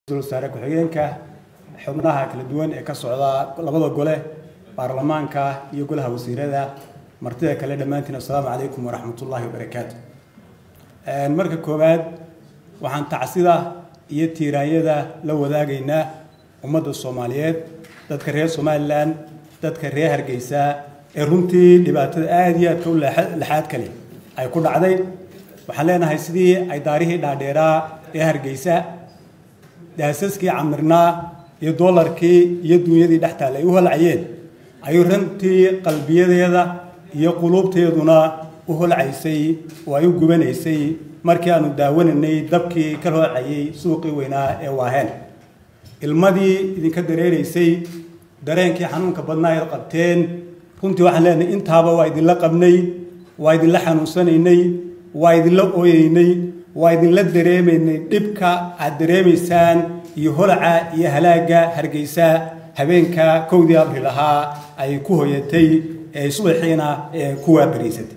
wasaare ku-xigeenka xubnaha kala duwan ee ka socda labada gole baarlamaanka iyo golaha wasiirada martida kale dhammaantiin assalaamu calaykum waraxmatullaahi wabarakaatu marka koowaad waxaan tacsida iyo tiiraanyada la wadaagaynaa ummadda soomaaliyeed dadka reer somalilan dadka reer hargeysa ee runtii dhibaatada aada iyo aadka u laxaad kale ay ku dhacday waxaan leenahay sidii ay daarihii dhaadheeraa ee hargeysa daasaskii camirnaa iyo doolarkii iyo duunyadii dhex taal ay u holcayeen ayuu runtii qalbiyadeeda iyo quluubteeduna u holcaysay oo ay u gubanaysay markii aanu daawanaynay dabkii ka holcayay suuqii weynaa ee waaheen ilmadii idinka dareeraysay dareenkii xanuunka badnaa eed qabteen runtii waxaan leenahay intaaba waa idinla qabnay waa idinla xanuunsanaynay waa idinla ooyeynay waa idinla dareemaynay dhibka aad dareemaysaan iyo holaca iyo halaaga hargeysa habeenka kowdii abril ahaa ay ku hoyatay ee subaxiina ku waabariysatay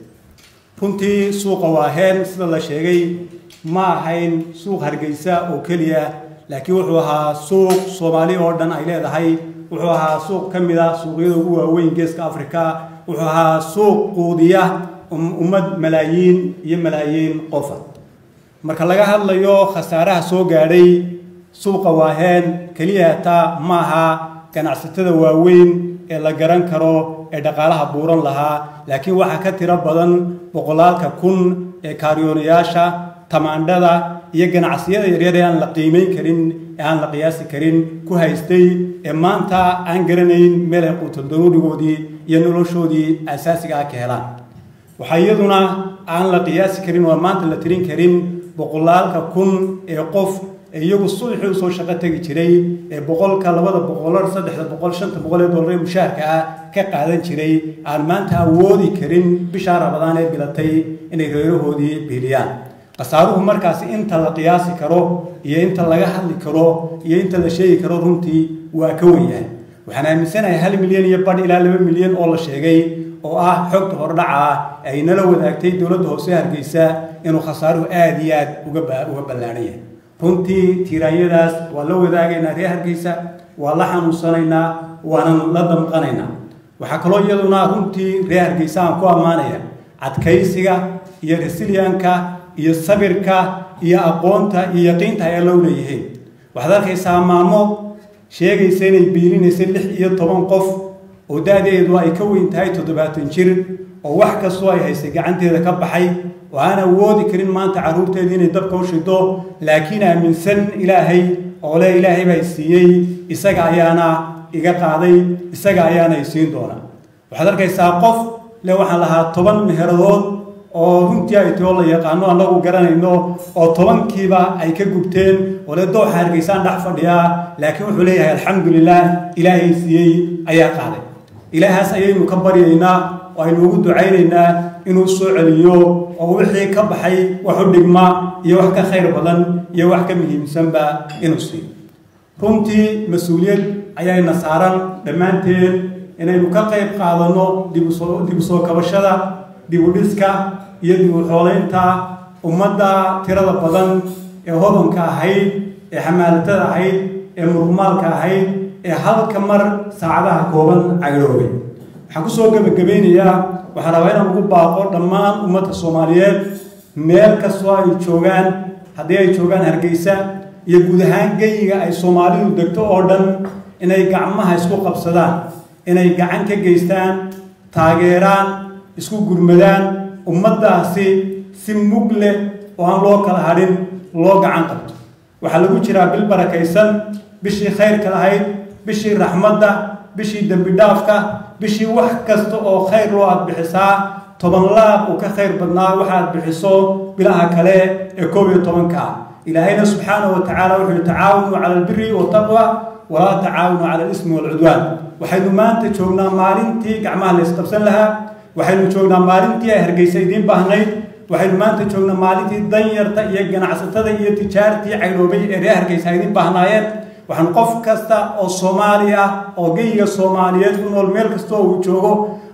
runtii suuqa waaheen sida la sheegay ma ahayn suuq hargeysa oo keliya laakiin wuxuu ahaa suuq soomaali oo dhan ay leedahay wuxuu ahaa suuq ka mid a suuqyada ugu waaweyn geeska africa wuxuu ahaa suuq quudiya ummad malaayiin iyo malaayiin qofa marka laga hadlayo khasaaraha soo gaadhay suuqa waaheen keliya taa maaha ganacsatada waaweyn ee la garan karo ee dhaqaalaha buuran lahaa laakiin waxaa ka tiro badan boqolaalka kun ee kaariyoonayaasha tamaandhada iyo ganacsiyada yaryar ee aan la qiimeyn karin ee aan la qiyaasi karin ku haystay ee maanta aan garanayn meel ay quutal daruurigoodii iyo noloshoodii asaasiga ah ka helaan waxaa iyaduna aan la qiyaasi karin oo maanta la tirin karin boqolaalka kun ee qof ee iyagu subaxii usoo shaqo tegi jiray ee boqolka labada boqolar saddexda boqol shanta boqol ee dollar ee mushaharka ah ka qaadan jiray aan maanta awoodi karin bishaa rabadaan ee bilatay inay reerahoodii biiliyaan khasaaruhu markaasi inta la qiyaasi karo iyo inta laga hadli karo iyo inta la sheegi karo runtii waa ka wenyahay waxaan aaminsanahay hal milyan iyo badh ilaa laba milyan oo la sheegay oo ah xogta hordhaca ah ay nala wadaagtay dowladda hoose hargeysa inuu khasaaruhu aada iyo aad uga ballaadhan yahay runtii tiiraanyadaas waa la wadaagaynaa reer hargeysa waa la xanuunsanaynaa waanan la damqanaynaa waxaa kaloo iyaduna runtii reer hargeysa aan ku ammaanaya cadkaysiga iyo resiliyanka iyo sabirka iyo aqoonta iyo yaqiinta ay alla u leeyihiin waxaad arkaysaa maamo sheegaysa inay biilinaysa lix iyo toban qof oo da-deedu ay ka weyn tahay toddobaatan jir oo wax kastoo ay haysay gacanteeda ka baxay oo aan awoodi karin maanta carruurteedii inay dabka u shido laakiin aaminsan ilaahay oo le ilaahay baa siiyey isaga ayaana iga qaaday isaga ayaana i siin doona waxaad arkaysaa qof le waxaan lahaa toban meheradood oo runtii ay too la yaqaano annagu garanayno oo tobankiiba ay ka gubteen oo le dooxa hargeysaan dhex fadhiyaa laakiin wuxuu leeyahay alxamdulilah ilaahay siiyey ayaa qaaday ilaahaas ayaynu ka baryaynaa oo aynu ugu ducaynaynaa inuu soo celiyo oo wixii ka baxay wax u dhigma iyo wax ka khayr badan iyo wax ka muhiimsanba inuu siiyo runtii mas-uuliyad ayayna saaran dhammaanteen inaynu ka qayb qaadanno dib u soo kabashada dib u dhiska iyo dib u xoolaynta ummadda tirada badan ee hodanka ahayd ee xamaalatada ahayd ee murmaalka ahayd ee halka mar saacadaha kooban cagdhoobay waxaan kusoo gebagabeynayaa waxaan rabaa inaan ugu baaqo dhammaan ummadda soomaaliyeed meel kastoo ay joogaan haddii ay joogaan hargeysa iyo guud ahaan geyiga ay soomaalidu degto oo dhan inay gacmaha isku qabsadaan inay gacan ka geystaan taageeraan isku gurmadaan ummaddaasi si mug leh oo aan loo kala hadhin loo gacan qabto waxaa lagu jiraa bil barakaysan bishii khayrka lahayd bishii raxmadda bishii dembi dhaafka bishii wax kasta oo khayr loo aad bixisaa toban laab uu ka khayr badnaa waxaad bixiso bilaha kale ee koob iyo tobanka ilaahayna subxaanahu wa tacaala wuxuu yihi tacaawanu cala albiri wataqwa walaa tacaawanu cala alismi waalcudwaan waxaynu maanta joognaa maalintii gacmaha la isqabsan lahaa waxaynu joognaa maalintii ay hargeysa idiin baahnayd waxaynu maanta joognaa maalintii danyarta iyo ganacsatada iyo tijaartii caydhoobay ee reer hargeysa idiin baahnaayeen waxaan qof kasta oo soomaali ah oo geyiga soomaaliyeed ku nool meel kasta oo uu joogo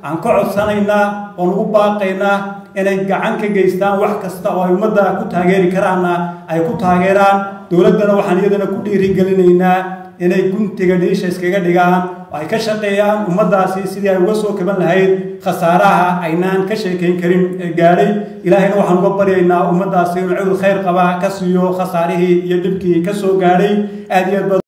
aan ka codsanaynaa oon ugu baaqaynaa inay gacan ka geystaan wax kasta oo ay ummadda ku taageeri karaanna ay ku taageeraan dowladdana waxaan iyadana ku dhiirigelinaynaa inay guntiga dhiisha iskaga dhigaan oo ay ka shaqeeyaan ummaddaasi sidii ay uga soo kaban lahayd khasaaraha aynaan ka sheekayn karin ee gaadhay ilaahayna waxaan uga baryaynaa ummaddaasi inuu cudul khayr qaba ka siiyo khasaarihii iyo dhibkii ka soo gaadhay aad iyo aad